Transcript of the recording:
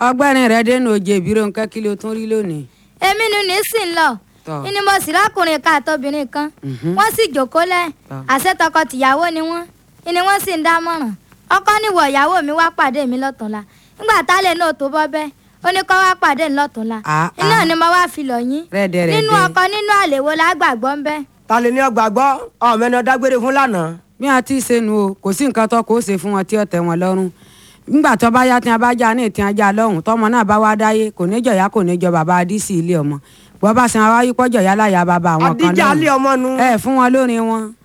ọgbẹ́rin rẹ dénú oje ìbírò nǹkan kí ló tún rí lónìí. èmi ni ní sì ń lọ Tọ́. ìní mo sì lákùnrin kan àtobìnrin kan Mhm. wọ́n sì jókòó lẹ̀ Tọ́. àṣẹ tọkọ-tìyàwó ni wọ́n ìní wọ́n sì ń dámọ̀ràn ọkọ níwọ̀ ìyàwó mi wá pàdé mi lọ́tùnla nígbà tálẹ̀ náà tó bọ́ bẹ́ẹ̀ ó ní kó wá pàdé mi lọ́tùnla Ah, iná ah. ni mo wá fi lọ yín Rẹ́dẹ̀rẹ́dẹ́. nínú ọkọ nínú àlèwo lágbàgbọ́ ń bẹ́ ta lè ní ọgbà gbọ́ ọmọ ẹni dágbére fún lánàá. bí wọn ti ṣe nu o kò sí nǹkan tó kó ṣe fún wọn tí ó tẹ́ wọn lọ́rùn nígbà tó bá yá tí wọn bá já ní ìtì ajá lọ́hùn tọmọ náà bá wá dáyé kò ní jọ̀yà kò ní jọ bàbá adísì ilé ọmọ bọ́ bá sin wáyé pọ́jọ̀ yá láyà bàbá àwọn kan àdíjà alẹ́ ọmọ nu. ẹ fún wọn lórin wọn.